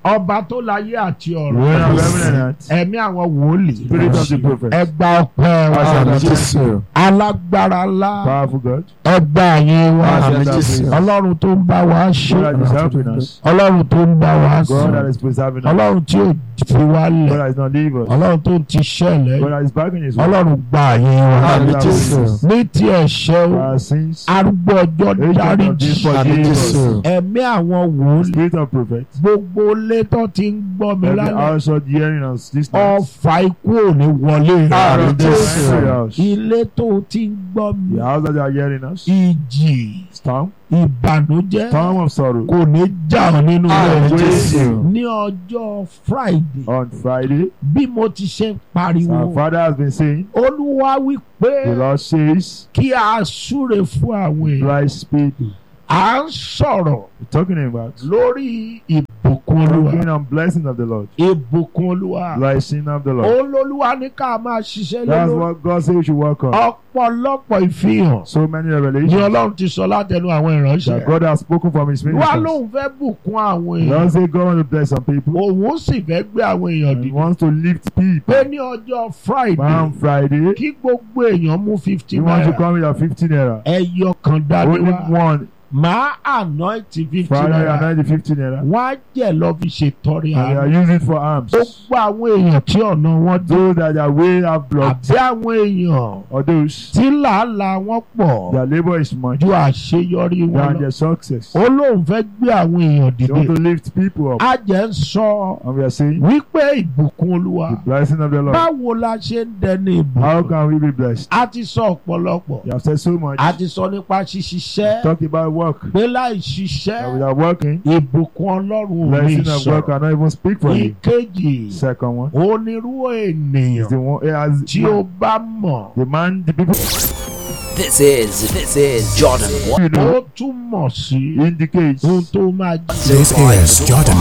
ọba tó láyé àti Reign of ọ̀rọ̀ heaven and earth. ẹ̀mí àwọn wòlíì Spirit of the prophet. ẹgbà ọpẹ́ wa Àṣà Jésù. alágbára ńlá Powerful God. ẹgbà yín wa Àṣà Jésù. ọlọ́run tó ń bá wa ṣe God that is helping us. ọlọ́run tó ń bá wa God that sọ is preserving us. ọlọ́run tí ò fi wá God lẹ̀ that is not leaving us. ọlọ́run tó ń ti ṣẹlẹ̀ God that is backing his word. ọlọ́run gbà yín wa Àmín Jésù. ní ti ẹ̀ṣẹ̀ For o our sins. arúgbó ọjọ́ Agent of dáríjì this forgive us. ẹ̀mí àwọn wòlíì Spirit of prophet. gbogbo létọ́ ti ń gbọ́ mi Every lálẹ́ household hearing us this night. ọfà ikú ò ní wọlé Àmín rẹ̀ Jésù. Every house. ilé tó ti ń gbọ́ mi The house that you are hearing us. ìjì Storm. ìbànújẹ́ Storm of sorrow. kò ní jà ọ́ nínú Àmín rẹ̀ Jésù. ní ọjọ́ friday On Friday. bí mo ti ṣe ń pariwo Our father has been saying. olúwa wí pé The Lord says. kí a súre fún àwọn èèyàn Rise people. à ń sọ̀rọ̀ We're talking about. lórí ìbùkún olúwa Talking on blessing of the Lord. ìbùkún olúwa Blessing of the Lord. olólùwà ní ká máa ṣiṣẹ́ That's lórí what God said we should work on. ọ̀pọ̀lọpọ̀ ìfihàn So many ni revelations ọlọ́run ti sọ látẹnu àwọn that ìránṣẹ́ God has spoken from His wá ministers. lóun fẹ́ bùkún àwọn Lord èèyàn say God want to bless some people. òun sì fẹ́ gbé àwọn èèyàn And He dìde wants to lift people. pé ní ọjọ́ friday On Friday, kí gbogbo èèyàn mú fifty He wants to naira come with a 50 naira. ẹyọ kan dání Only wá one. máa anoint fifty Friday, naira and 90 50 naira. wọ́n á jẹ̀ lọ fi ṣètọrẹ And they are àná using it for arms. gbogbo àwọn èèyàn tí ọ̀nà wọn dé Those that their way have blocked, àbí àwọn èèyàn or those tí làálàá wọn pọ̀ their labor is much ju àṣeyọrí wọn than lọ their success. ó lóun fẹ́ gbé àwọn èèyàn They want dìde to lift people up. á jẹ́ ń sọ And we are saying, wípé ìbùkún olúwa the blessing of the Lord. báwo la ṣe ń dẹni How ìbùkún can we be blessed? a ti sọ ọ̀pọ̀lọpọ̀ You have said so much. a ti sọ nípa ṣíṣiṣẹ́ Talk about work. pé láì That ṣiṣẹ́ without working, ìbùkún ọlọ́run ò ní blessing of work sọ̀rọ̀ cannot even speak for you. ìkejì Second one onírú is ènìyàn the one it has tí ó bá mọ̀ the man, the people This is this is Jordan you ó know túmọ̀ sí indicates ohun tó máa This is Jordan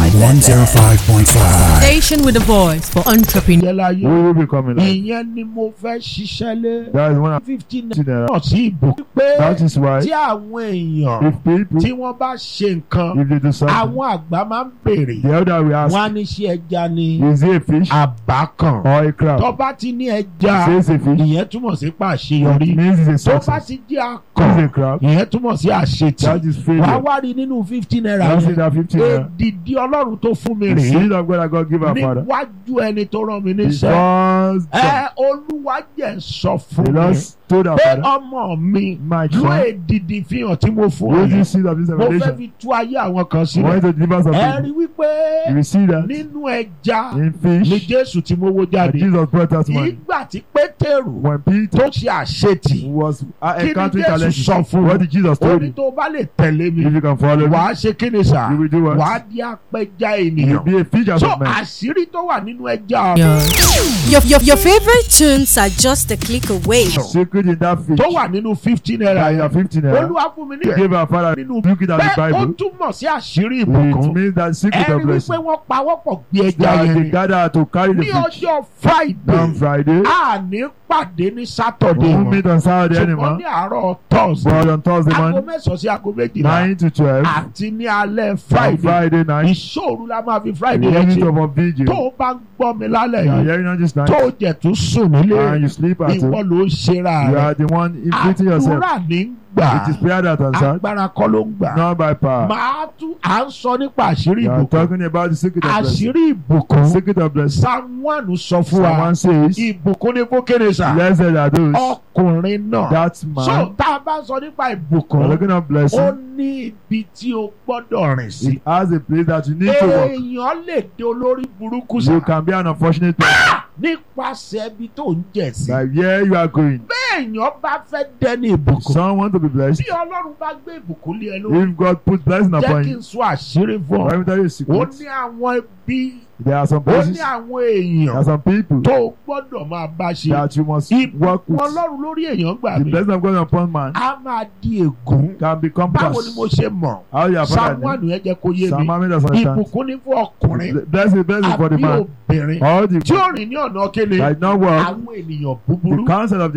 105.5. Station with a voice for entrepreneurs. jẹ́ láyé we will be coming out. ìyẹn ni mo fẹ́ ṣiṣẹ́ lé That is one of fifteen the naira. náà sí ìbùkún pé That is why tí àwọn èèyàn if people tí wọ́n bá ṣe nǹkan if they do something, àwọn àgbà máa ń béèrè the elder will ask, wọ́n á ní ṣe ẹja ni is it a fish àbá kan or a crab? tó bá ti ní ẹja Says a fish. ìyẹn túmọ̀ sí It pàṣeyọrí means it's a tó bá success. ti jẹ́ Is akàn a crab? ìyẹn túmọ̀ sí àṣetì That is wàá failure. wá rí nínú fifty naira That's yẹn in that 15 naira. èdìdí ọlọ́run tó fún mi The rèé seed of God that God give our father. níwájú ẹni tó rán mi níṣẹ́ Because ẹ olúwa jẹ́ sọ the fún Lord mi told our pé father, ọmọ mi my ló son, èdìdí fihàn tí mo fún ọ use yẹn this seed of this mo fẹ́ revelation. fi tú ayé àwọn kan I sílẹ̀ want you to deliver some ẹ rí people. wípé You will see that nínú ẹja in ni fish, jésù tí mo wó and jáde Jesus brought us money. ìgbà tí pétérù When Peter tó ṣe àṣetì was uh, kí ni encountering jésù challenges, sọ fún what un did Jesus ó told ní him? tó bá lè tẹ̀lé mi If you can follow me, wàá ṣe kí ni sà you will do what? wàá di apẹja You will ènìyàn be a fisher so of men. àṣírí tó wà nínú ẹja Your, your, your favorite tunes are just a click away. Secret in that fish. tó wà nínú fifty naira That you are yẹn 15 naira. olúwa fún mi ní You gave our father nínú look it at the bẹ́ẹ̀ ó Bible. túmọ̀ sí àṣírí It ìbùkún means that secret ẹ of rí wípé blessing. wọ́n pawọ́pọ̀ gbé ẹja That yẹn they ni gather to carry the ní fish. ọjọ́ On friday Friday, a ní pàdé ní saturday we will mọ́ meet on Saturday ṣùgbọ́n anymore. ní àárọ̀ thursday But on Thursday aago morning, mẹ́sàn-án sí aago méjìlá 9 to 12. àti ní alẹ́ On friday Friday night, ìṣòro la máa fi the friday yẹn unit ṣe of a vigil. tó o bá ń gbọ́ mi lálẹ́ You are yìí hearing on this night. tó o jẹ̀ tún sùn nílé And you sleep at ìwọ home. ló ń ṣera You rẹ̀ are the one inflicting yourself. àdúrà ní ń gbà It is prayer that answered, agbára kọ́ ló ń gbà not by power. máa tún à ń sọ nípa àṣírí You are ìbùkún talking about the secret of blessing. àṣírí ìbùkún Secret of blessing. psalm one sọ fún wa Someone says, ìbùkún ní fókèrè sà Blessed are those. ọkùnrin náà That so man. tá a bá sọ nípa We're ìbùkún looking at ó blessing. ní ibi tí o gbọ́dọ̀ rìn sí It has a place that you need to work. èèyàn lè dé olórí burúkú You sà can be an unfortunate person. nípasẹ̀ ibi tó ń jẹ̀ sí Like where you are going. èèyàn bá fẹ́ dẹni ìbùkún Some want to be blessed. bí ọlọ́run bá gbé ìbùkún lé ẹ lórí If God put blessing jẹ́ upon kí you, n sọ àṣírí fún let ọ me tell you a ó secret. ní àwọn ibi There are some ó places, ní àwọn there èèyàn are some people tó o gbọ́dọ̀ máa bá ṣe that you must work ìbùkún with. ọlọ́run lórí èèyàn gbà The mí blessing of God upon man a máa di ègún can become báwo ni mo curse. ṣe mọ̀ How you are samuel father? yẹn jẹ́ kó yé mi Some army doesn't understand. ìbùkún ní fún ọkùnrin Blessing, blessing for the àbí man. obìnrin All the tí ó rìn ní ọ̀nà kéle that not work. àwọn ènìyàn The búburú counsel of the evil. ìyẹn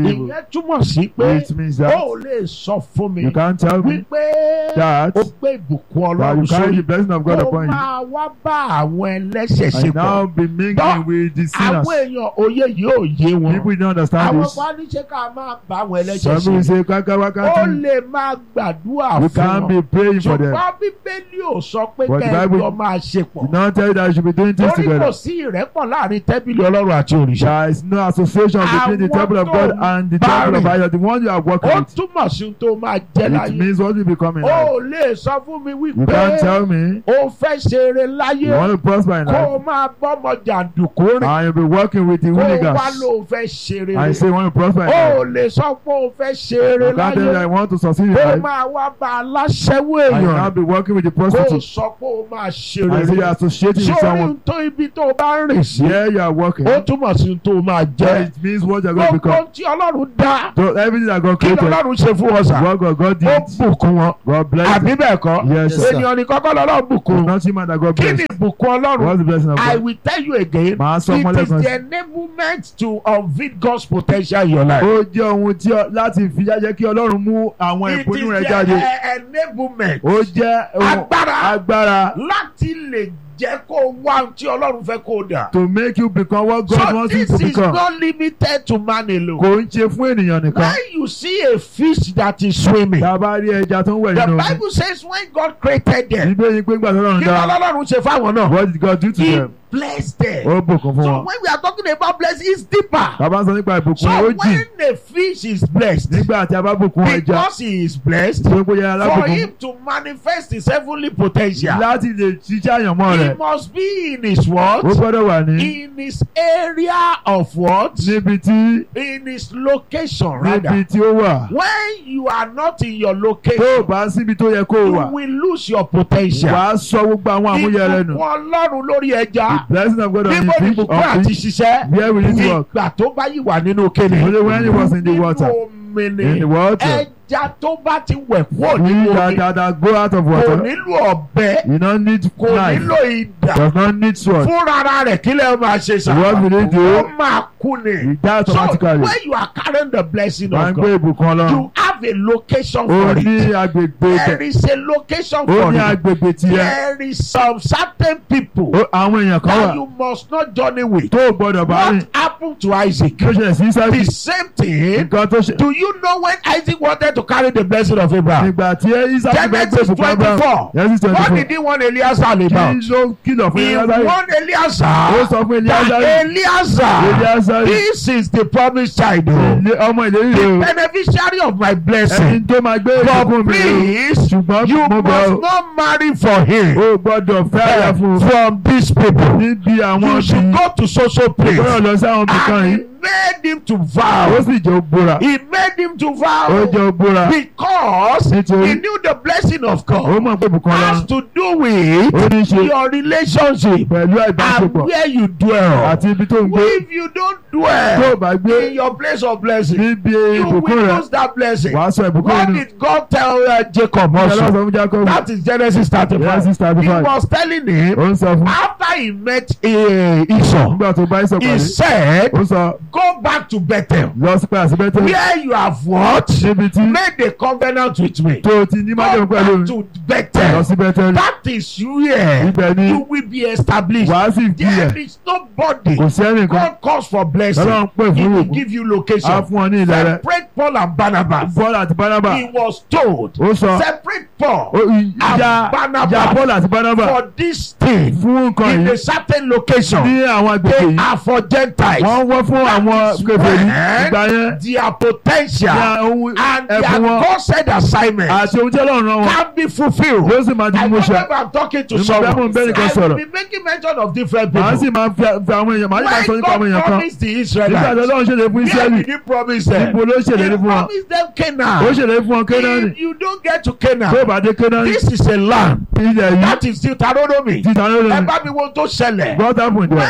túmọ̀ sí pé It means ó that ò lè sọ fún mi you can't tell me wípé that ó gbé ìbùkún that you ọlọ́run carry sórí the blessing of God ó upon you máa wá bá àwọn ẹlẹ́ṣẹ̀ ṣe and now pọ̀ be mingling with the sinners. àwọn èèyàn òye yìí ò yé wọn People don't understand àwọn this. kan ní ṣe ká máa bá àwọn ẹlẹ́ṣẹ̀ Some people ṣe say kaka ó wakati. lè máa gbàdúrà You fún can't wọn be praying for them. ṣùgbọ́n bíbélì ò sọ pé But the kẹ́ ẹ Bible jọ máa ṣe pọ̀ Did not tell you that you should be doing things torí kò together. sí ìrẹ́pọ̀ láàrin tẹ́bìlì ọlọ́run àti òrìṣà There is no association between the Àwọn temple of tó God ń and the bá temple of rìn. Idol. The one you are working ó with. túmọ̀ sí ohun tó máa jẹ́ It láyé means what you become in ó life. lè sọ fún mi You wípé can't tell me ó fẹ́ ṣeré láyé you want to prosper in kó life o máa bọ́mọ jàǹdùkú rìn and you'll be working with the kó o wá hooligans ló fẹ́ ṣeré and you say you want to prosper in ó life. lè sọ pé ó fẹ́ ṣeré You can't tell me that láyé you want to succeed in kó o life máa wá bá aláṣẹ́wó and you èèyàn now be working with the kó o prostitute sọ pé ó máa and ṣeré you say you are associating with sórí someone. ohun tó ibi tó o bá ń rìn sí Here you are working. ó túmọ̀ sí ohun tó o máa jẹ́ Then it means what you're going to gbogbo become. ohun tí ọlọ́run dá So everything that God kí ni created, ọlọ́run ṣe fún wọn sà what God, God ó did, bùkún wọn God blessed àbí it. bẹ́ẹ̀ kọ́ Yes, sir. ènìyàn ní kọ́kọ́ lọ́lọ́run It's bùkún not human that God kí blessed. ni ìbùkún ọlọ́run What's the blessing of I God? will tell you again Màá sọ fún it is ọlẹ́kan the enablement to unveil God's potential in your life. ó jẹ́ ohun tí ọ- láti fi jẹ́ kí ọlọ́run mú àwọn it is ìpinnu rẹ̀ the jáde eh, enablement ó jẹ́ ohun Agbára. agbára láti lè jẹ́ kó wá ohun tí ọlọ́run fẹ́ kó dà. to make you become what God so wants you this to is become not limited to man alone. kò ń ṣe fún ènìyàn nìkan when you see a fish that is swimming tá a bá rí ẹja tó ń wẹ̀ the nínú omi bible says when God created them níbẹ̀ yìí pé gbàtọ́ ọlọ́run kí dá ni ọlọ́run ṣe fáwọn náà what did God do to he them blessed them. ó bùkún fún so wọn when we are talking about blessing it's deeper. bàbá ń sọ nípa ìbùkún so ó jìn when a fish is blessed nígbà tí a bá bùkún ẹja because he is blessed tó ń gbé yàrá for lábùkún him to manifest his heavenly potential láti lè ṣiṣẹ́ àyànmọ́ he rẹ̀ must be in his ó what gbọ́dọ̀ wà ní in his area of what níbi tí in his location níbi rather tí ó wà when you are not in your tó o location bá síbi tó yẹ kó o you wà will lose your potential wàá sọ gbogbo àwọn àmúyẹ rẹ nù ìbùkún ọlọ́run lórí ẹja the blessing of God on níbo ni the fish ìbùkún on àti fish ṣiṣẹ́ where will it work ìgbà tó bá yìí wà nínú kéde Only when he was in the nínú water. omi ni in the water ẹja tó bá ti wẹ̀ kúrò we nínú that omi that that go out of kò water nílò ọ̀bẹ you no need kò knife nílò ìdà does not need sword fúnra rẹ̀ kí lè máa ṣe What will he do? ó máa kú ni he die so automatically when you are carrying the blessing máa ń of gbé God ìbùkún ọlọ́run you have a location ó for ní it agbègbè there ibẹ̀ is a location ó for ní it agbègbè tiẹ̀ there is some certain people Ó- àwọn èèyàn kan that wà you must not journey with tó o gbọ́dọ̀ bá rìn what happened to Isaac kí ó ṣẹlẹ̀ sí the Ísákì same thing nǹkan tó ṣe do you know when Isaac wanted to carry the blessing of Abraham nígbà tí Ísákì fẹ́ gbé Genesis ìbùkún Abraham twenty-four Genesis twenty what four did he want Eliezer about kí ló kìlọ̀ fún he Ísákì warned ó Eliezer sọ fún that Elíásárì Eliezer Elíásárì this is the promised child o ilé- ọmọ ìlérí rẹ̀ o beneficiary of my ẹni blessing tó máa gbé but ìbùkún mi rẹ̀ o please ṣùgbọ́n you mo bẹ̀ must ọ́ not marry for him o gbọ́dọ̀ fẹ́ àyà fún un from these people níbi àwọn you should bíi go to social gbọ́dọ̀ place lọ sí àwọn bìkan and yìí he made him to ó vow sì jẹ́ ògbóra he made him to ó vow jẹ́ ògbóra because he nítorí knew the blessing of ó God mọ̀ pé ìbùkún has ọlọ́run to do with ó ní í ṣe your relationship pẹ̀lú and ìbáṣepọ̀ where you dwell. àti ibi tó ń gbé If you don't tó o dwell bá gbé in your place of blessing, níbi you ìbùkún will rẹ̀ lose that blessing. wàá sọ ìbùkún What nínú did God tell uh, Jacob ìyá also? lọ́sọ̀ fún Jacob That is Genesis 35. Genesis He 35 was telling him ó ń sọ fún after he met uh, Esau, nígbà tó bá ìsọ̀ he pàdé said, ó sọ Go back to Bethel, lọ sí padà sí bẹ́tẹ̀ where you have what? níbi tí Made a covenant with me. tó o ti ní Go májèmú pẹ̀lú back mi to lọ Bethel. sí bẹ́tẹ̀ That is where ibẹ̀ ni you will be established. wàá sì fi There ẹ̀ is nobody. kò sí ẹnìkan God calls for blessing. lọ́lọ́run pè He fún will ìbùkún give you á location. fún ọ ní ilẹ̀ rẹ̀ Separate Paul and Barnabas. Paul àti Barnaba He was told. ó sọ Separate Paul ó ìjà Barnabas ìjà Paul àti Barnaba for this thing fún nǹkan in yìí a certain location. ní àwọn agbègbè They yìí are for Gentiles. wọ́n wọ́n fún àwọn is kèfèrí when ìgbà yẹn Their ní potential ohun and their ẹ̀bùn wọn God-said assignment àti ohun tí Ọlọ́run rán wọn can be fulfilled. yóò sì máa di I mímú ṣẹ remember I'm talking to Ìmọ̀ someone. bẹ́ẹ̀ mò ń bẹ́ẹ̀ nìkan I sọ̀rọ̀. will be making mention of different màá people. sì máa fi fi àwọn èèyàn màá sì máa sọ When nípa àwọn God èèyàn kan promised the nígbà tí Israelites, Ọlọ́run ṣèlérí fún where Ísírẹ́lì did he promise them? níbo ló ṣèlérí He fún wọn promised them ó Canaan. ṣèlérí fún wọn Kénáánì If you don't get to tó Canaan, bá dé Kénáánì this is a land ilẹ̀ yìí that is Deuteronomy. títà lórí Ẹ rẹ̀ bá mi wo tó ṣẹlẹ̀. God happen there When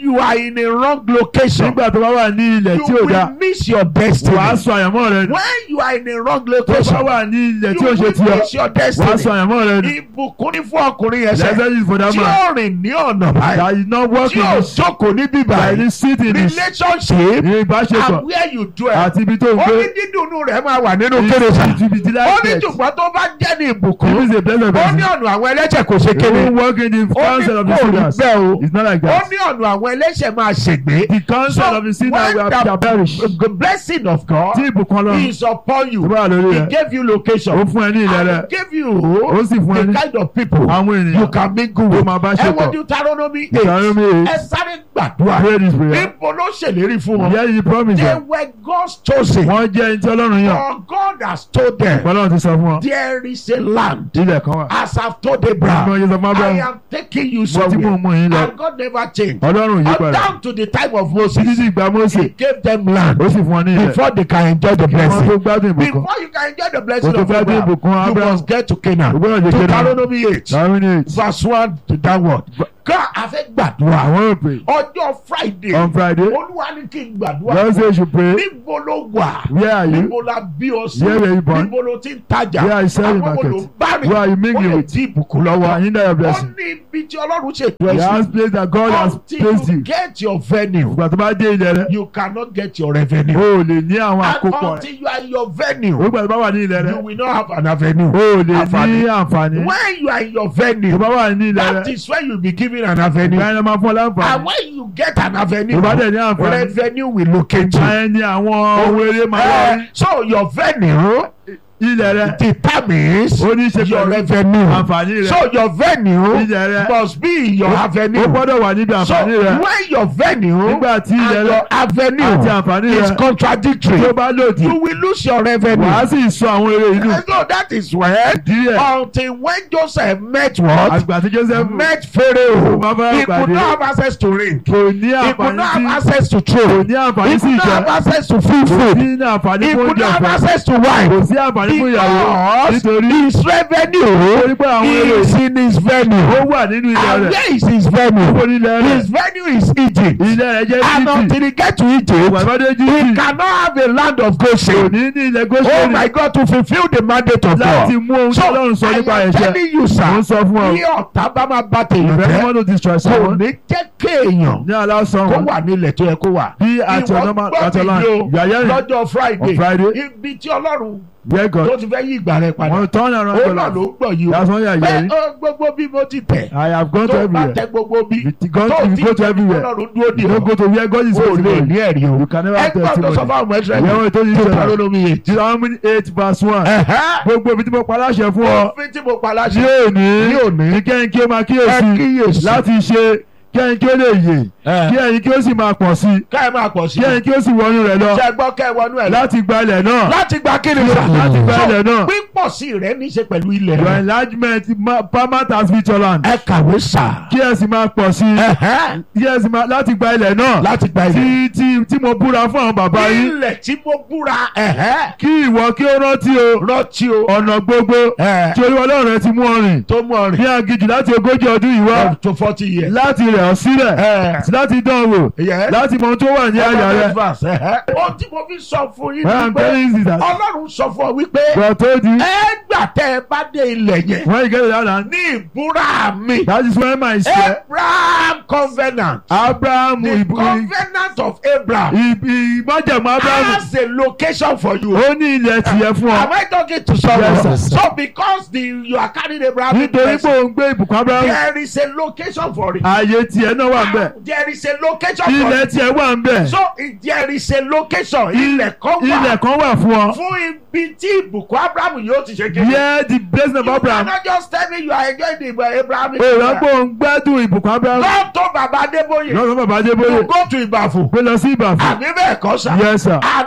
you are in a wrong location nígbà tó bá wà ní ilẹ̀ tí you ò dáa will miss your destiny wàá sọ àyànmọ́ rẹ nù when you are in a wrong tó bá location wà ní ilẹ̀ you tí ò ṣe will tiẹ̀ miss your wàá sọ destiny àyànmọ́ rẹ nù ìbùkún ní fún ọkùnrin yẹn sẹ́ lẹ́sẹ̀ yìí fọdà tí mọ́ ó rìn ní ọ̀nà báyìí that is not tí working ó this jókòó ní bíbá by yìí the sitting is relationship ní ìbáṣepọ̀ and where you dwell àti ibi tó ń ó gbé ní dídùnú rẹ̀ máa wà nínú kéré sá it will be ó ní delighted jùgbọ́n tó bá jẹ́ ní if ìbùkún it's a blessed ó ní person ọ̀nà àwọn ẹlẹ́ṣẹ̀ kò ṣe he kéré won't work in the ó ní council of the kò rí sinners bẹ́ẹ̀ o it's not like ó that ní ọ̀nà àwọn ẹlẹ́ṣẹ̀ máa ṣègbé the council So, of the sinners when will the- shall perish the blessing of God tí ìbùkún ọlọ́run is upon you tó bá wà lórí he rẹ gave you location ó fún ẹ ní ilẹ̀ and rẹ he gave you ó sì fún ẹ the ní kind of people àwọn you ènìyàn can mingle tó with máa bá ẹ ṣe wo pọ̀ Deuteronomy eight Deuteronomy eight. ẹ sáré gbàdúrà pray this prayer níbo ló ṣèlérí fún wọn yẹ́ yìí promise they them were God's chosen wọ́n jẹ́ ẹni tí ọlọ́run yàn for God has told them ọlọ́run ti sọ fún wọn there is a land ilẹ̀ kan wà as I've told bí wọ́n Abraham yẹ sọ fún I Abraham am taking you mo ti mú somewhere mú yín lọ and God never changed ọlọ́run yí Up padà down to the time of títí Moses sí ìgbà Mósè he gave them land ó sì fún wọn ní ilẹ̀ before they can enjoy the kí wọ́n tó blessing gbádùn ìbùkún before you can enjoy the blessing Kó tó of gbádùn Abraham ìbùkún you Abraham. must get to Canaan ó gbọ́dọ̀ jẹ́ kéde Deuteronomy eight Deuteronomy eight verse one to downward ká a fẹ́ gbàdúrà àwọn ò pray ọjọ́ Friday on Friday olúwa ní kí n gbàdúrà God say you should pray níbo ló wà where are you níbo la bí ọ sí Where were you born? níbo ló ti ń tajà Where are you selling àwọn wo ló ń market? bá rìn Where are you ó mingling lè with? di ìbùkún wà lọ́wọ́ yín dára ó blessing ní ibi tí ọlọ́run ṣètò the ẹ̀ house sí place that God has until placed you you get your venue ìgbà tó bá dé ilẹ̀ rẹ you cannot get your revenue o ò lè ní àwọn and àkópọ̀ rẹ until you are in your o venue gbà tó bá wà ní ilẹ̀ rẹ you will not have an avenue o ò lè Àǹfààní. ní àǹfààní when you are in your tó venue bá wà ní ilẹ̀ that rẹ is when you be given an avenue ìgbà yẹn máa fún ọ and láǹfààní when you get an avenue tó bá dẹ̀ ní àǹfààní revenue will locate ìgbà you. yẹn ni àwọn ohun eré máa wá Uh, so your venue ilẹ̀ rẹ determines ó ní í ṣe your pẹ̀lú revenue. àǹfààní rẹ So your venue ilẹ̀ rẹ must be your ó avenue. gbọ́dọ̀ wà níbi So àǹfààní rẹ when your venue nígbà tí ilẹ̀ and rẹ your avenue àti àǹfààní is rẹ contradictory, tó bá lòdì you will lose your revenue. wàá sì sọ àwọn eré inú And so that is when díẹ̀ until when Joseph met what? àgbà tí Joseph Met Pharaoh. Ó máa fẹ́ He could pàdé. not have access to ring. kò ní He could àǹfààní not have sí access to kò throne. ní àǹfààní He sí could not ìjà have access to free kò food. sí ní àǹfààní He fún could oúnjẹ not have ọ̀fẹ́ access to kò wine. sí àǹfààní fún ìyàwó Because nítorí his revenue torí pé àwọn èrè is in his venue. ó wà nínú ilẹ̀ And rẹ̀ where is his ó venue? ní ilẹ̀ rẹ̀ His venue is Egypt. ilẹ̀ rẹ̀ jẹ́ And Íjíbítì until he get to Egypt, ìgbàgbọ́dé he Íjíbítì cannot have a land of kò Goshen. ní ní ilẹ̀ Oh Góṣẹ́nì my God, to fulfill the mandate of láti God. mú ohun tí So Ọlọ́run sọ I nípa am ẹ̀ṣẹ̀ telling you, mo ń sir, sọ fún ọ bí ọ̀tá bá máa bá tèèyàn ìfẹ́ jẹ́, mọ́ tó destroy kò someone ní jẹ́ kéèyàn ní aláṣọ kó wọn wà nílẹ̀ tó yẹ kó wà. bí àti Ìwọ ọ̀nà gbọ́ àti mi ọ̀nà yìí o, yàyẹ́rìn lọ́jọ́ Friday on Friday ibi tí Ọlọ́run where tó God ti fẹ́ yí ìgbà rẹ padà wọn turn around ó to náà life ló gbọ̀ yìí that's o why pé yàyẹ́rìn ó gbogbo bí mo ti tẹ̀ I have gone to tó bá everywhere tẹ gbogbo bí If you go tó if you ti go to tẹ̀ everywhere Ọlọ́run dúró dì you no go ọ́ to where God is o lè visible ní ẹ̀rí o you can never have ẹgbẹ́ tó sọ testimony fún àwọn ìyẹn ẹ̀sẹ̀ wọn tó yí tó sọ̀rọ̀ parọ́ lómi yìí. Deuteronomy eight verse one gbogbo ibi tí mo pa láṣẹ fún ọ òfin tí mo pa ní láṣẹ òní ní òní ní kẹ́hìn kí ó máa ẹ kíyèsí kíyèsí láti ṣe kẹ́hìn kí ó lè yè ẹ kí ẹ̀yin kí ó sì máa pọ̀ sí ká ẹ máa pọ̀ sí kí ẹ̀yin kí ó sì wọnú rẹ̀ lọ ṣe gbọ́ kẹ́ ẹ wọnú ẹ̀ lọ láti gba ilẹ̀ náà láti gba kí ni sà láti gba So, ilẹ̀ náà pípọ̀ sí rẹ̀ ní í ṣe pẹ̀lú ilẹ̀ your rẹ̀ enlargement ma- permanent as with your land ẹ kàwé sà kí ẹ sì máa pọ̀ sí Ẹ̀hẹ́. kí ẹ sì máa láti gba ilẹ̀ náà láti gba ilẹ̀ tí tí tí mo búra fún àwọn bàbá yín ilẹ̀ tí mo búra ẹ̀hẹ́ kí ìwọ kí ó rántí o rántí o ọ̀nà gbogbo ẹ̀ tí olúwa ọlọ́run rẹ ti mú ọ rìn tó mú ọ ní rìn aginjù láti ogójì ọdún yìí wá up to forty years. láti rẹ̀ ọ́ sílẹ̀ ẹ̀ àti láti dán wò Yes. láti mọ ohun tó wà ní àyà rẹ. ohun tí mo fi sọ fún yín Well, ni I'm pé telling you that ọlọ́run sọ fún ọ wípé God told you ẹ gbà tẹ́ ẹ bá dé ilẹ̀ yẹn when you get to that land ní ìbúra mi that is when my share Abraham covenant Abraham the ìbú- covenant of Abraham ìbí ìmájẹ̀mú Abraham has a location for you. ó ní ilẹ̀ tìyẹ fún Am ọ I talking to someone? Yes, sir. so because the you are carrying Abraham nítorí pé òun gbé ìbùkún Abraham there is a location for it. ààyè tiẹ̀ náà wà ń bẹ̀ there is a location for ilẹ̀ it. tiẹ̀ wà ń bẹ̀ so if there is a location ilẹ̀ kan ilẹ̀ wà kan wà fún ọ fún ibi tí ìbùkún Abraham yóò ti ṣe kéde. yẹ the blessing of you Abraham cannot just tell me you are enjoying the uh, Abraham. òòrùn pé òun gbádùn ìbùkún Abraham go to Baba Adébóyè lọ́sọ̀ bàbá you Adébóyè go to Ìbàfò pé lọ sí Ìbàfọ̀ àbí bẹ́ẹ̀ kọ́ sà. yes sir and all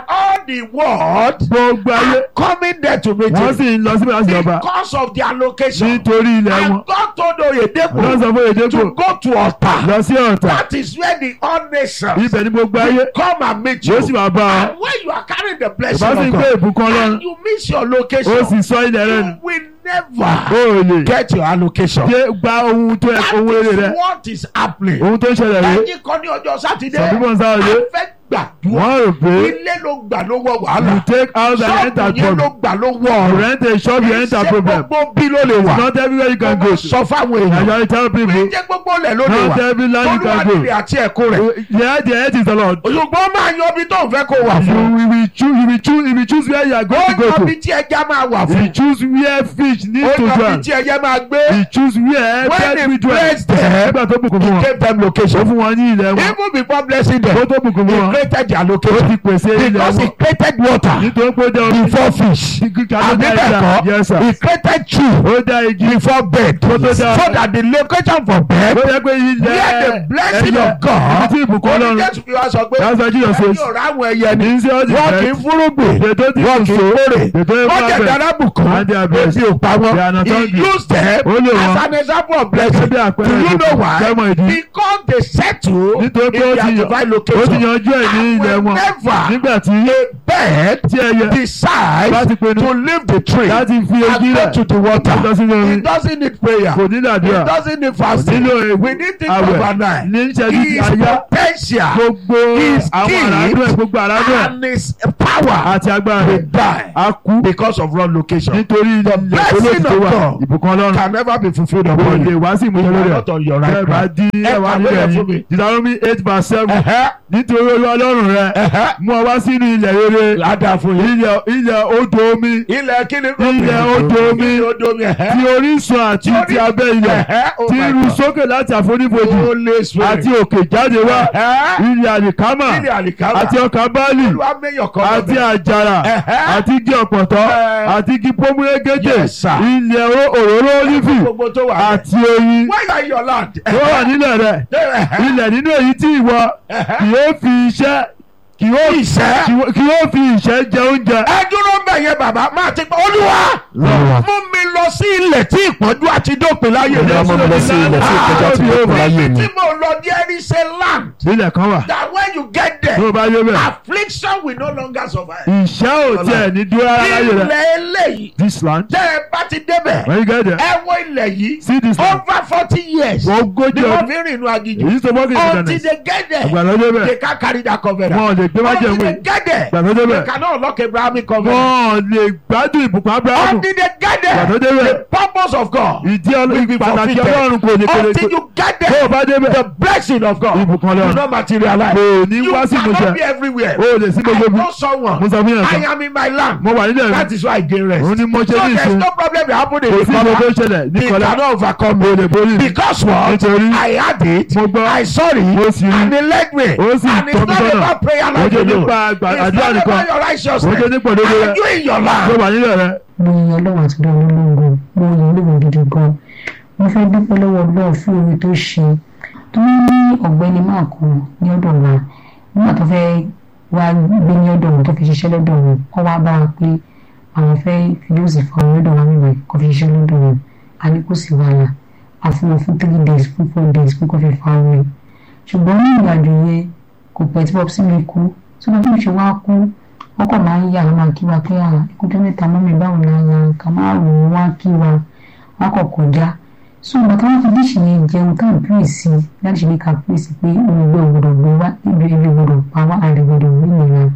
the world gbogbo ayé are coming there to meet wọ́n him sì ń lọ síbẹ̀ láti jọba because of their location. nítorí ilẹ̀ wọn And God told Oyedepo wọ́n sọ fún èdèkò to go to Ọ̀tà. lọ sí ọ̀tà That is where the all nations ibẹ̀ ní gbogbo ayé come and meet you. yóò sì máa bá ọ And when you are carrying the blessing bá sì ń of gbé God ìbùkún ọlọ́run and you miss your ó location, sì sọ ilẹ̀ rẹ nù you will ó never lè get your allocation. dé gba ohun tó ẹ That ohun èrè rẹ is what is happening. ohun tó ń ṣẹlẹ̀ rẹ Ẹyin kan ní ọjọ́ Sátidé. Some people on Saturday, A fẹ́ gbàdúrà. wọ́n rò pé Ilé ló gbà ló wọ you wàhálà. take out and enter Ṣọ́ọ̀bù yẹn ló problem gbà ló wọ you ọ̀rọ̀. rent a shop you enter Ṣé problem gbogbo bí ló lè it's wà? not everywhere you can go Mo to sọ fáwọn and èèyàn. you tell people Ṣé gbogbo ilẹ̀ ló lè not wà? every land you Olúwa can go nílé àti ẹ̀kọ́ rẹ̀. yeah the head is the Lord Ṣùgbọ́n máa yan ibi tó ń fẹ́ kó wà you fún. will will choose you will choose you will choose where you are Ó going to yan go ibi to tí ẹja máa wà you fún. choose where fish need Ó to yan ibi dwell tí ẹja máa gbé. you choose where When bird he will dwell placed them, nígbà tó bùkún fún wọn Give them ó location. fún wọn ní ilẹ̀ wọn Even before blessing ó them, tó bùkún fún he wọn created their ó location. ti pèsè ilẹ̀ Because he wọn created water nítorí pé ó dá omi before fish. kíkà tó And dá níbẹ̀ ìjà kọ́, yes sir he created tree ó dá igi before bed. Ó tó dá- So that the location for bed ó yẹ pé ilẹ̀ where the blessing ẹyẹ of God ibi tí ìbùkún ó ní ọlọ́run Jésù fi wá sọ pé That's why Jesus ẹni says, ọ̀rọ̀ àwọn ẹyẹ ni ní sí ọ́dì wọ́n kì í fúrúgbìn ètò tí wọ́n kò kì í so kórè ètò wọ́n ìfọ̀ jẹ̀ abẹ dára bùkún And they are blessed. ebi ò pa They are wọ́n not he hungry. used them Ó lò as wọ́n. an example of blessing Gẹ́gẹ́ bí do àpẹẹrẹ you know ìbùkún. why Kẹ́mọ̀ ìdí. because they settle in nítorí pé ó their ti divine yàn ó ti location yanjú ẹ̀ ní And ilẹ̀ wọn whenever nígbà tí a bird tí ẹyẹ decides Láti pinnu. to leave the tree láti fi and ojú go rẹ̀ to the water lọ sínú omi it doesn't need prayer kò nílò àdúrà it doesn't need fasting nílò ewu we need things àwẹ̀ overnight ní ìṣẹ́jú his àyá potential gbogbo his àwọn àràádọ́ ẹ̀ gbogbo àràádọ́ ẹ̀ and his power àti agbára will rẹ̀ die á kú because of wrong location nítorí ilẹ̀ blessing olóòtú tó of wà God ìbùkún ọlọ́run can never be fulfilled kò upon lè you wá sí ìmúṣẹ You are lórí not on your ẹ̀ right bẹ́ẹ̀ bá track. dín Ẹ ẹ̀wá kàwé nílẹ̀ yẹn yìí fún mi. Deuteronomy eight verse seven Ẹ̀hẹ́, nítorí olú ọlọ́run rẹ ẹ̀hẹ́. mú ọ wá sínú ilẹ̀ rere ládàá fún yín ilẹ̀ ilẹ̀ odò omi ilẹ̀ kíni Ilẹ̀ odò omi. ilẹ̀ odò omi ẹ̀hẹ́. ti orísun àti ti abẹ́ ilẹ̀ Ẹ̀hẹ́, oh ti my ru God. sókè láti àfonífojì Holy Spirit. àti òkè jáde wá Ẹ̀hẹ́. ilẹ̀ àlìkámà ilẹ̀ àlìkámà àti ọkà báàlì olúwa mẹ́yọ̀ kan àti lọ́bẹ̀. àjàrà Ẹ̀hẹ́. àti igi ọ̀pọ̀tọ́ Ẹ̀. àti igi pómúrégédé Yes, sir. ilẹ̀ o- òróró olífì gbogbo tó wà bẹ̀. àti oyin where you are in your land. tó wà nílẹ̀ rẹ̀ Ẹ̀hẹ́. ilẹ̀ nínú èyí tí ìwọ Ẹ̀hẹ́. kì yóò fi iṣẹ́ kì yóò Ìṣẹ́. kì yóò- kì yóò fi ìṣẹ́ jẹ oúnjẹ. ẹ dúró ń bẹ̀ yẹn bàbá máa ti gbọ́ olúwa mú mi lọ sí ilẹ̀ tí ìpọ́njú àti dópin láyé Olúwa mú mi lọ sí ilẹ̀ tí ìpọ́njú àti dópin láyé tí mo lọ there is a land ilẹ̀ kan wà that when you get tó o there bá yé bẹ́ẹ̀ affliction will no longer survive. ìṣẹ́ ò tiẹ̀ ní dúró rárá láyé rẹ̀ ilẹ̀ eléyìí this land tẹ́ ẹ bá ti débẹ̀ when you get there ẹ wo ilẹ̀ yìí see this land over forty years ogójì ni wọ́n ọdún fi ń rìn inú aginjù èyí tó bọ́ọ̀kì until ìdánilẹ̀ they get there àgbàdo dé they bẹ́ẹ̀ can carry that covenant wọn ò lè gbé májẹ̀ until wé they get there àgbàdo dé they bẹ́ẹ̀ cannot unlock Abrahamic covenant wọn ò lè gbádùn ìbùkún abrahamu until they get there àgbàdo dé bẹ́ẹ̀ the purpose of God ìdí will be ọlọ́run pàtàkì fulfilled ọlọ́run kò lè kéré until you get tó o there bá dé the bẹ́ẹ̀ blessing of God Ìbùkún will Ọlọ́run. not materialize kò ní you wá sí cannot ìmúṣẹ be everywhere o ò lè sí I gbogbo bí know someone mo sọ fún yàn I kan am in my land mo wà nílẹ̀ that mi is why I gain rest òun ni mo ṣe so ní there is ìṣe no problem that happen in kò the sí gbogbo corner ṣẹlẹ̀ ní they kọlá cannot overcome mo me lè borí mi because what Nítorí I had it mo gbọ́ I saw mo it sì rí and he led me ó sì and it's tọ́ mi not sọ́nà about prayer ó like jẹ́ you know nípa àgbà- it's àdúrà not nìkan about your ó jẹ́ righteousness nípa òdodo rẹ are you in your mo land wà nílẹ̀ rẹ mo yin ọlọ́run àti ọlọ́run ológun mo yin ológun gidi gan mo fẹ́ dúpẹ́ lọ́wọ́ ọlọ́run fún oore tó ṣe tó ní ọ̀gbẹ́ni máa kú ní ọ̀dọ̀ wa nígbà tó fẹ́ wá gbé ní ọ̀dọ̀ wọn tó fi ṣiṣẹ́ lọ́dọ̀ wọn wọ́n wá bá wa pé àwọn fẹ́ fi yóò sì fa ọ̀rọ̀ lọ́dọ̀ wa níbẹ̀ kó fi ṣiṣẹ́ lọ́dọ̀ wọn a ní kò sí wàhálà a fún wọn fún three days fún four days pé kó fi fa ọ̀rọ̀ ṣùgbọ́n ní ìrìnàjò yẹn kò pẹ́ tí pọ́pì sí mi kú tí wọ́n tó ṣe wá kú wọ́n kàn máa ń yà wọ́n máa kí wa pé à ìkújọ́ mẹ́ta mọ́mí báwo la ya ká máa rò wọ́n wá kí wa wọ́n kọ̀ kọjá so ìgbà táwọn fi díṣì yẹn jẹun tá à ń pè sí láti ṣe ní ká pè sí pé olùgbé ògbódò gbé wá ibi ibi ògbódò pa wá àrè ògbódò gbé nìyẹn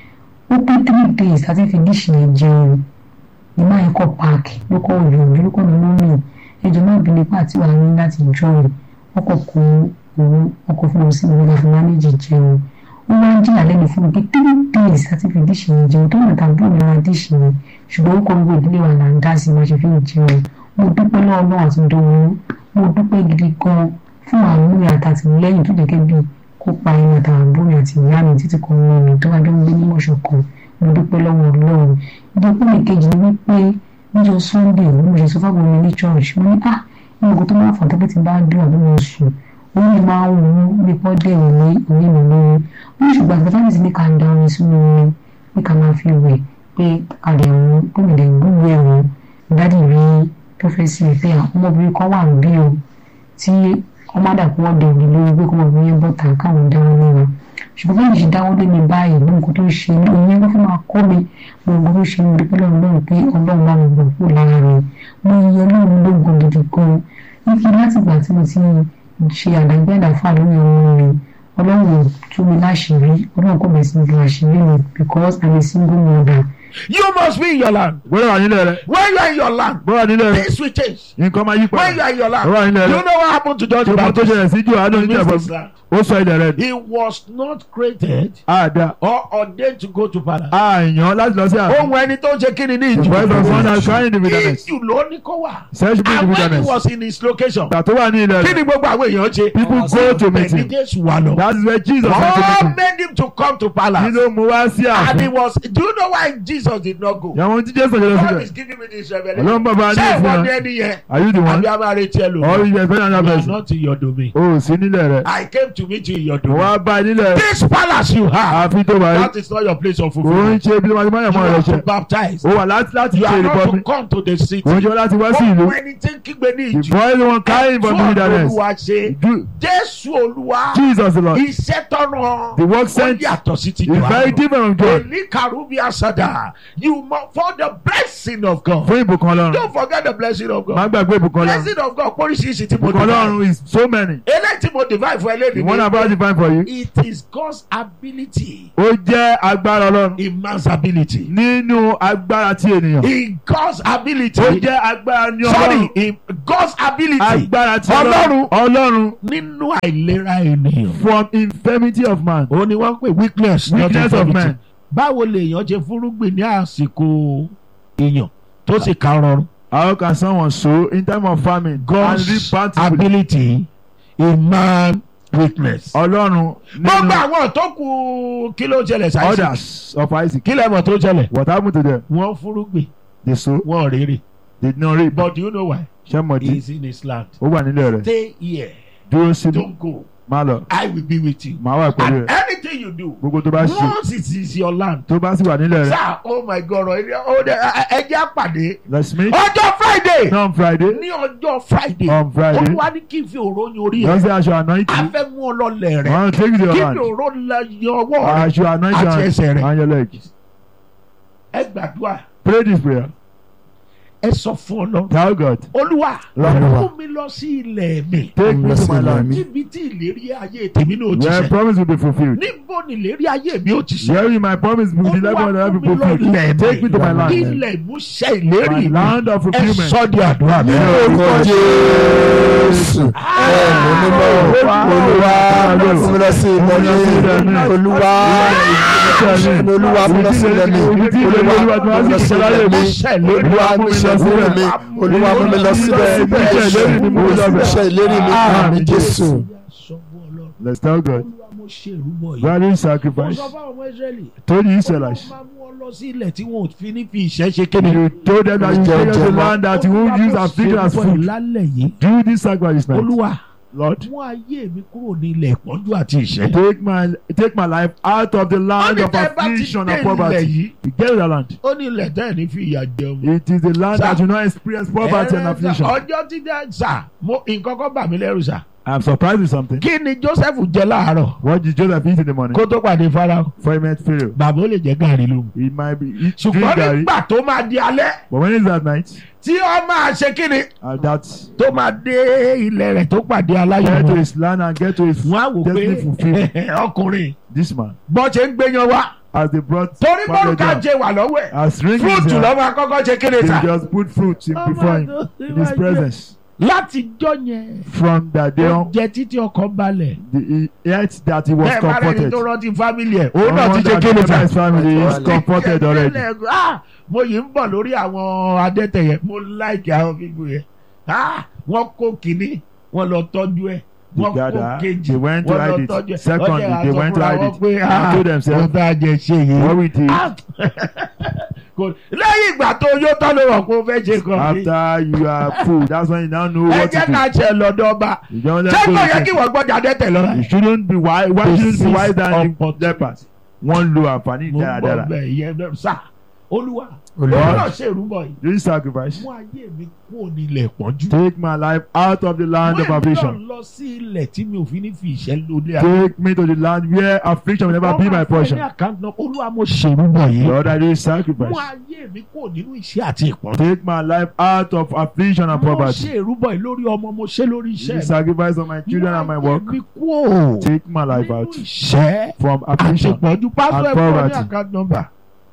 ó pé three days láti fi díṣì yẹn jẹun ní máa ń kọ́ páàkì ló kọ́ òjò òjò ló kọ́ ní mọ́mí ẹjọ́ máa bí nípa àti wàá ní láti jọ rẹ̀ wọ́n kọ̀ kó owó ọkọ̀ fún wọn sí ìwé láti mánéjì jẹun wọ́n máa ń jìyà lẹ́nu fún mi pé three days láti fi díṣì yẹn jẹun tó nàta bó ní ara díṣì yẹn ṣùgbọ́n ó kọ́ gbogbo ìdílé wa là ń dá sí i máa ṣe fi ń jẹun mo dúpẹ́ lọ́wọ́ náà àti dòwú mo dúpẹ́ gidi gan fún àwọn múmi àtàtìlẹ́yìn tó jẹ́ kẹ́bí kópa ẹni àtàwọn àbúrò àti ìyá mi títí kan mọ́ mi tó wá jọ ń gbé ní mọ̀ṣọ̀ kan mo dúpẹ́ lọ́wọ́ ọlọ́run ìdókòwò mi kejì ni wípé níjọ́ sunday mo ṣe sọ fáwọn mi ní church mo ní ah ìmọ̀kò tó máa fà tó bí ti bá dùn àbí mo sùn orí mi máa ń wú bí pọ́ dẹ̀rù ní orí mi lórí wọ́n ṣùgbọ́n àti fẹ́mi sí ní ká da orin sínú omi pé ká máa fi wẹ̀ pé àdéhùn gómìnà gbogbo ẹ̀rọ dádì rí tó fẹ́ sí ìfẹ́ àwọn ọmọbìnrin kan wà níbí o tí ọmọ àdàkùn wọn dẹ̀ òní lórí pé kọ́mọbìnrin yẹn bọ́ta káwọn dáwọ́ lé wọn ṣùgbọ́n báyìí ṣe dáwọ́ lé mi báyìí ní nǹkan tó ń ṣe ní òun yẹn ló fẹ́ máa kọ́ mi gbogbo tó ṣe ní dúpẹ́ lọ́run lọ́run pé ọlọ́run bá mi gbọ̀ kúrò lára rẹ̀ mo yẹ ọlọ́run lógun gidi gan ibi láti ìgbà tí mo ti ṣe àdágbẹ́dàfà lórí ọmọ mi ọlọ́run ò tú mi láṣìírí ọlọ́run kò bẹ̀rẹ̀ sí mi láṣìírí mi because i'm a single mother you must be in your land gbọ́dọ̀ wà nílẹ̀ rẹ̀ when you are in your land gbọ́dọ̀ wà nílẹ̀ rẹ̀ things will change nǹkan máa yí when you padà are in your land Ó wà nílẹ̀ you rẹ̀. know what happened to John the ṣùgbọ́n tó Baptist ṣẹlẹ̀ sí Jòhánù He missed níjàmbá his land. ó sọ ilẹ̀ rẹ̀ he was not created àdá or ordained to go to palace àyàn láti lọ sí àná ohun ẹni tó ń ṣe kíni ní the voice of one has ìjù crying in the wilderness ìjù ló ní kó wà search me in the and when he wilderness was in his location gbà tó wà ní ilẹ̀ kí ni rẹ̀ gbogbo àwọn èèyàn ṣe people go to meet bẹ́ẹ̀ ni him Jésù wà lọ that is where Jesus went to meet God him made him to come to kí palace ló mú wá sí and he àná was do you know why Jesus did not go ìyàwó tí Jésù ṣe lọ God is síbẹ̀ giving me this revelation ọlọ́run bàbá ní ṣé ìwọ ìfúnra ni ẹni yẹn are you the one àbí a máa retí ẹ or lòun you dey find another you are person not in your domain o ò sí nílẹ̀ rẹ̀ I came to meet you in your mo domain wá bá ẹ nílẹ̀ this palace you have àfi tó bá yẹ that is not your place of kò ń fulfilment ṣe bí wọ́n ti máa yàn you mọ́ rẹ̀ have ṣe to baptize ó wà láti láti you ṣe are not ìrìbọmi to come to the city kò ń ṣe láti wá sí ìlú ohun ẹni tí ń kígbe ní the ìjù boy wọn carrying from the fún wilderness olúwa ṣe Do- Jésù olúwa Jesus the Lord iṣẹ́ tọ́nà the work ó sent is yàtọ̀ sí ti very Jòhánù. different from God Èlí kàrúbí àsàdà you must for the blessing of God fún ìbùkún ọlọ́run don't forget the blessing of má God gbàgbé ìbùkún ọlọ́run blessing of God póríṣiríṣi tí mo ìbùkún divide ọlọ́run is so many eléyìí tí mo divide fún the one ẹlẹ́dìí about divine for you it is God's ability ó jẹ́ agbára ọlọ́run in man's ability nínú agbára ti ènìyàn in God's ability ó jẹ́ agbára ní sorry ọlọ́run in God's ability agbára ti Ọlọ́run. ọlọ́run ọlọ́run nínú àìlera ènìyàn from infirmity of man òun ni wọ́n ń pè weakness not weakness of infirmity. man báwo lèèyàn ṣe fúrúgbìn ní àsìkò èèyàn tó sì ká rọrùn. how can someone sow in time of famine and reap God's bountifully ability in man weakness. ọlọ́run gbogbo nínú àwọn tó kù kí ló ṣẹlẹ̀ sáyẹ́sì. others of Isaac kí lẹ́mọ̀ tó ṣẹlẹ̀. what happened to them wọ́n fúrúgbìn they sow wọ́n rèrè. they did not reap but do you know why. ṣé mo he di is in his land. ó wà nílẹ̀ rẹ̀ stay here dúró síbi don't go má lọ I will be with you. má wà pẹ̀lú and rẹ̀ anything you do gbogbo tó bá ṣe once it is your land. tó bá sì wà nílẹ̀ rẹ̀ sir oh my god ẹ jẹ́ àpàdé. let's meet ọjọ́ friday. on Friday ní ọjọ́ friday on Friday olúwa ní kí n fi òró yan orí don't ẹ say I should anoint a you fẹ́ mú ọ lọlẹ̀ rẹ I take you to kí your n fi hand òró la yan ọwọ́ I rẹ should anoint àti your ẹsẹ̀ hand rẹ and your leg ẹ gbàdúrà pray this prayer ẹ sọ fún ọ lọ tell God olúwa Lord. mú mi lọ sí ilẹ̀ mi take me to my land níbi tí ìlérí ayé tèmi náà ti where ṣẹ promise will be fulfilled níbo ni ìlérí ayé mi ó ti ṣẹ where my promise will be level olúwa and mú be mi lọ fulfilled ilẹ̀ take me to my mi land ilẹ̀ ìmúṣẹ ìlérí my mi land of ẹ fulfilment sọ di àdúrà mi. orúkọ jésù ẹ̀mí mímọ́ olúwa fún mi lọ sí ilẹ̀ mi olúwa olúwa fún mi lọ sí ilẹ̀ mi olúwa fún mi lọ sí ilẹ̀ mi olúwa fún mi lọ sí ilẹ̀ mi olúwa fún mi lọ síbẹ̀ iṣẹ́ ìlérí mi àmì jésù. Sọ fún Ọlọ́run, let's tell God Olúwa, mo ṣe ìrúbọ yìí. value Mo sacrifice sọ fáwọn ọmọ Ísírẹ́lì. told the Ọlọ́run Israelites máa mú ọ lọ sí ilẹ̀ tí wọn ò fi ní fi ìṣẹ́ ṣe kéde. you told them that you take us to land that you won't use affliction as food lálẹ́ yìí. do this sacrifice now Olúwa Lord mú ayé mi kúrò ní ilẹ̀ ìpọ́njú àti ìṣẹ́. take my take my life out of the land Ó ní of tẹ́ bá ti affliction dé and ilẹ̀ poverty yìí. you get to the land Ó ní ilẹ̀ tẹ́ ẹ̀ ní fi ìyà jẹun. it is the land Sir. that you not experience poverty and Ẹ̀rẹ́ affliction Ọjọ́ tí dẹ́ sà, mo nǹkan kan bà mí lẹ́rù sà. I'm surprised with something Kí ni Joseph jẹ láàárọ̀ what did Joseph eat in the morning kó tó pàdé Fáráò? before he met Pharaoh Bàbá ó lè jẹ gàrí lóhùn. he might be eat drink Ṣùgbọ́n garri nígbà tó máa di alẹ́ but when is that night tí ó máa ṣe kí ni and that tó máa dé ilẹ̀ rẹ̀ tó pàdé get to aláyọ̀ his land and get to his wọ́n á wò destiny fulfilled pé ọkùnrin this man bọ́n ṣe ń gbéyan wá as they brought torí pounded mọ́rùká yam, jẹ wà lọ́wọ́ ẹ̀ as ring in his fúrúùtù hand lọ́wọ́ akọ́kọ́ ṣe kéde they ta just put fruit in before him in his presence láti jọ yẹn from that day ó on jẹ títí ọkàn balẹ̀ the, he ate that he was bẹ́ẹ̀ bá rẹ̀ ní comforted tó rántí fámìlì ẹ̀ òun náà Someone ti ṣe that kéde remember ta his family is comforted already Ah, mo yìí ń bọ̀ lórí àwọn adẹ́tẹ̀ yẹn mo láìkì àwọn fígù yẹn Ah, wọ́n kó kínní wọ́n lọ tọ́jú ẹ̀ they wọ́n kó gather kejì they went to wọ́n lọ hide tọ́jú it ẹ̀ secondly Wọ́n jẹ́ they went to àsọfúnra hide wọn it pé, they ah, told themselves wọ́n tá a jẹ ṣe yìí what we did Ah, kò- lẹ́yìn ìgbà tó yó tán ló rọ̀ pé ó fẹ́ ṣe kan ní. after you are full that's when you now know ẹ what jẹ́ to ká do ṣe lọ́dọ̀ ọba you don't let ṣé go kò of yẹ it. kí wọ́n gbọ́dọ̀ adẹ́tẹ̀ lọ́la. you shouldn't be wise why To shouldn't be seize wise than the opportunity. lepers wọ́n lo àǹfààní mo ń bọ̀ dáradára bẹ́ẹ̀ ìyẹn náà sá olúwa Olúwa. olúwa náà ṣe ìrúbọ yìí this sacrifice mú ayé mi kúrò nílẹ̀ pọ́njú. take my life out of the land of Mú èmi affliction náà lọ sí ilẹ̀ tí mi ò fi ní fi ìṣẹ́ lóde take me to the land where affliction will never be my portion ní àkáǹtì náà olúwa mo ṣe ìrúbọ yìí. Lord I do mú sacrifice ayé mi kúrò nínú ìṣẹ́ àti ìpọ́njú. take my life out of affliction and mo poverty ṣe ìrúbọ yìí lórí ọmọ mo ṣe lórí the iṣẹ́ mi. sacrifice of my children and my Mú work ayé mi kúrò take my life nínú out ìṣẹ́ from àti affliction ìpọ́njú pásítọ̀ and ẹ̀kọ́ ní poverty. àkáǹtì nọ́mbà.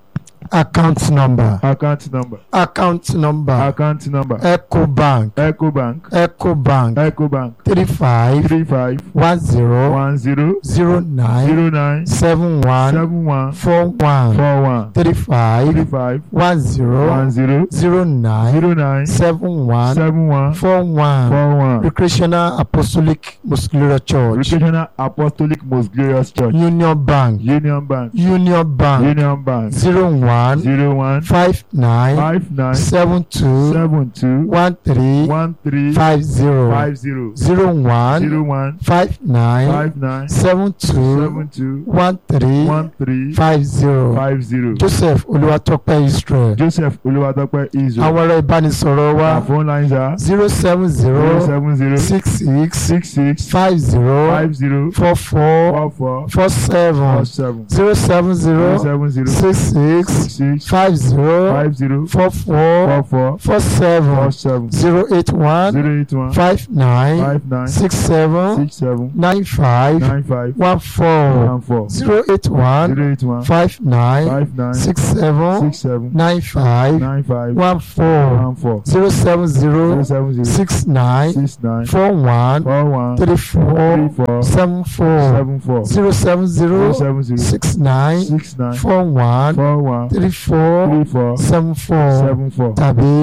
account number account number account number account number ecobank ecobank ecobank ecobank three five three five one zero one zero zero nine zero nine seven one seven one four one four one three three five five one zero one zero zero nine zero nine seven one seven one four one four one recreational apostolic muscular church Recreational Apostolic Most Glorious Church union bank Union Bank union bank Union Bank zero one zero one five nine five nine seven two seven two one three one three five zero five zero zero one zero one five nine five nine seven two seven two one three one three five zero five zero joseph olúwatópẹ́ israel Joseph Olúwatópẹ́ Israel àwọn ẹ̀rọ ìbánisọ̀rọ̀ wa our phone lines are zero seven zero zero seven zero six six six six five zero five zero four four four four four seven four seven zero seven zero zero seven zero six six six six five zero five zero four four four four four seven four seven zero eight one zero eight one five nine five nine six seven six seven nine five nine five one four one four zero eight one zero eight one five nine five nine six seven six seven nine five nine five one four one four zero seven zero zero seven zero six nine six nine four one four one three four three four seven four seven four zero seven zero zero seven zero six nine six nine four one four one three four three four seven four seven four. tàbí